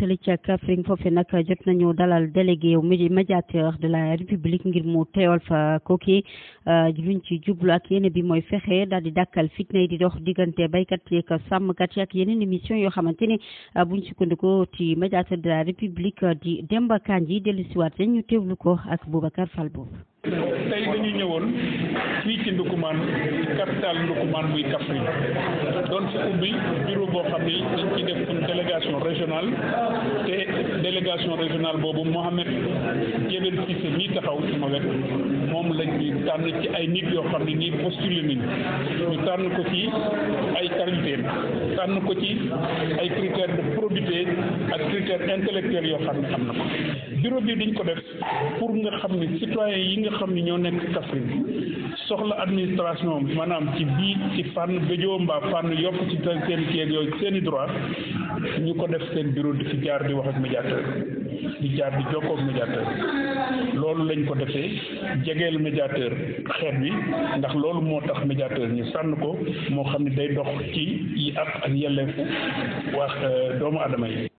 fële ca Kaffrine foofu nag jot nañu dalal délégué médiateur de la république ngir mu teewal fa kooki luñ ci jublu ak yéene bi mooy fexe daal di dàkkal fitna yi di dox diggante baykat yi ak sàmmkat yi ak yeneen émission yoo xamante ni buñ sukkandikoo ci médiateur de la république di Demba Kandji dellusiwaat ñu teewlu ko ak Boubacar Fall boobu. tey dañu ñëwoon fii ci Ndoukoumane capital Ndoukoumane muy Kaffrine doon fi ubbi bureau boo xam ni dañ ciy def une délégation régionale te délégation régionale boobu Mohamed Jebel Cissé mii taxaw ci ma wet moom lañ ñu tànn ci ay nit yoo xam ne nii postulé nañu ñu tànn ko ci ay qualité tànn ko ci ay critères de probité ak critères intellectuels yoo xam ne am na ko bureau bi dañ ko def pour nga xam ne citoyen yi nga xam ne ñoo nekk Kaffrine soxla administration maanaam ci bii ci fànn béjoo mbaa fànn yokk ci seen kii ak yooyu seen i droit ñu ko def seen bureau di fi jaar di wax ak médiateur di jaar di jokkoo ak médiateur loolu lañ ko defee jegeel médiateur xeet bi ndax loolu moo tax médiateur ñu sànn ko moo xam ne day dox ci yi ak ak yelleefu wax doomu adama yi